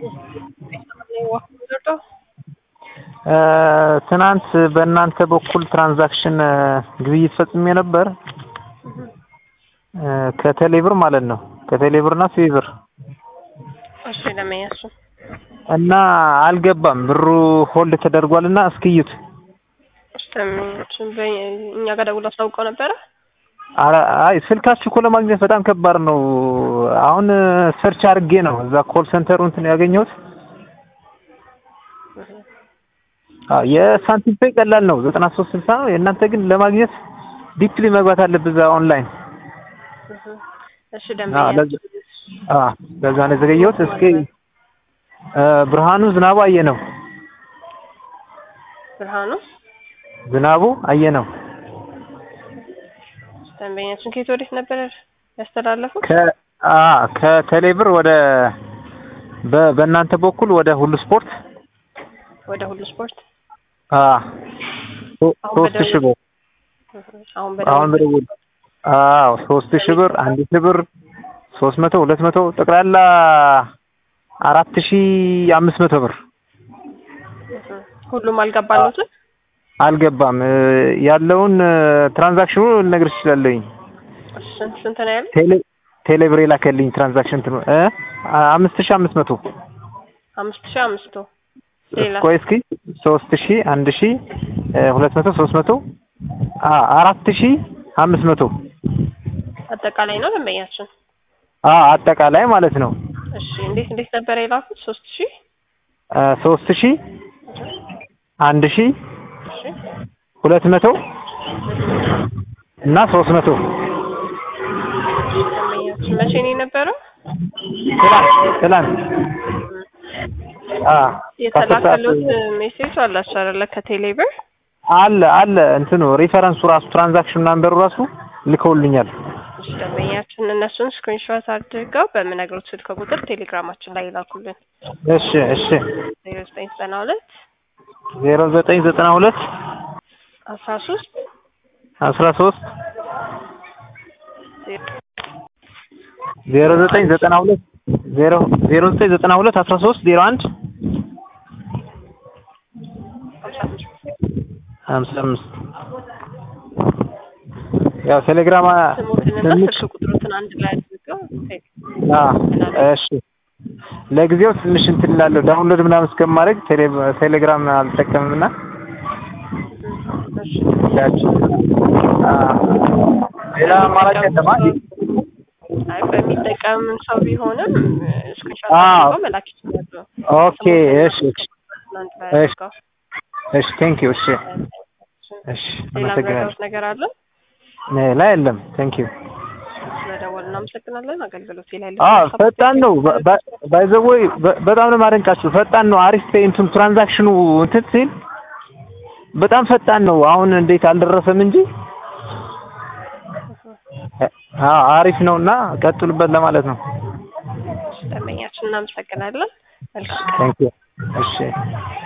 ትናንት በእናንተ በኩል ትራንዛክሽን ግብይት ፈጽሜ ነበር ከቴሌብር ማለት ነው። ከቴሌብር እና ሲቢብር እሺ ለመያሱ እና አልገባም ብሩ ሆልድ ተደርጓል እና እስክዩት እስተምንችን እኛ ጋር ደውሎ አስታውቀው ነበረ። አይ ስልካችሁ እኮ ለማግኘት በጣም ከባድ ነው። አሁን ሰርች አድርጌ ነው እዛ ኮል ሴንተሩ እንትን ያገኘሁት። የሳንቲም ፔይ ቀላል ነው ዘጠና ሶስት ስልሳ ነው። የእናንተ ግን ለማግኘት ዲፕሊ መግባት አለብህ እዛ ኦንላይን። እሺ ደንበኛ ለዛ ነው የዘገየሁት። እስኪ ብርሃኑ ዝናቡ አየ ነው ብርሃኑ ዝናቡ አየ ነው ደንበኛችን ከየት ወዴት ነበር ያስተላለፉት? ከቴሌብር ወደ በእናንተ በኩል ወደ ሁሉ ስፖርት ወደ ሁሉ ስፖርት ሶስት ሺህ ብር አሁን አሁን በደውል አዎ ሶስት ሺህ ብር አንድ ሺህ ብር ሶስት መቶ ሁለት መቶ ጠቅላላ አራት ሺህ አምስት መቶ ብር ሁሉም አልገባለትም። አልገባም ያለውን ትራንዛክሽኑ ልነግርሽ እችላለሁኝ። ስንት ስንት ነው ያለው? ቴሌ ቴሌብር የላከልኝ ትራንዛክሽን እንትኑ እ አምስት ሺህ አምስት መቶ አምስት ሺህ አምስት መቶ ሌላ ቆይ እስኪ ሶስት ሺህ አንድ ሺህ ሁለት መቶ ሶስት መቶ አራት ሺህ አምስት መቶ አጠቃላይ ነው ደንበኛችን። አጠቃላይ ማለት ነው። እሺ እንዴት እንዴት ነበር የላኩት? ሶስት ሺህ ሶስት ሺህ አንድ ሺህ እሺ ሁለት መቶ እና ሶስት መቶ ደንበኛችን መቼ ነው የነበረው? ትላንት ትላንት የተላከሉት ሜሴጅ አላችሁ አይደለ? ከቴሌብር አለ አለ እንትኑ ሪፈረንሱ ራሱ ትራንዛክሽን ናምበሩ ራሱ ልከውልኛል። እሺ ደንበኛችን እነሱን ስክሪንሾት አድርገው በምነግሩት ስልክ ቁጥር ቴሌግራማችን ላይ ይላኩልን። እሺ እሺ ዜሮ ዘጠኝ ዘጠና ሁለት ዜሮ ዘጠኝ ዘጠና ሁለት አስራ ሶስት አስራ ሶስት ዜሮ ዘጠኝ ዘጠና ሁለት ዜሮ ዜሮ ዘጠኝ ዘጠና ሁለት አስራ ሶስት ዜሮ አንድ ሀምሳ አምስት ያው ቴሌግራም ስሙትንና ስልክ ቁጥሩትን አንድ ላይ አድርገው እሺ ለጊዜው ትንሽ እንትን እላለሁ ዳውንሎድ ምናምን እስከማድረግ ቴሌግራም አልጠቀምም እና ሌላ አማራጭ የለም አይ በሚጠቀም ሰው ቢሆንም ስክሪንሾት አድርገው መላክ ይችላሉ። ኦኬ እሺ አንድ ላይ እሺ አድርገው እሺ ቴንክ ዩ እሺ እሺ ሌላ አመሰግናለሁ ምረዳውት ነገር አለ? ሌላ የለም ቴንክ ዩ ስለደወል እናመሰግናለን። አገልግሎት ላይ አዎ ፈጣን ነው ባይ ዘ ወይ በጣም ነው ማደንቃችሁ ፈጣን ነው አሪፍ ፔይ እንትን ትራንዛክሽኑ እንትን ሲል በጣም ፈጣን ነው አሁን እንዴት አልደረሰም እንጂ አዎ አሪፍ ነውና ቀጥሉበት ለማለት ነው ደንበኛችን እናመሰግናለን። መልካም ቀን። ቴንክ ዩ እሺ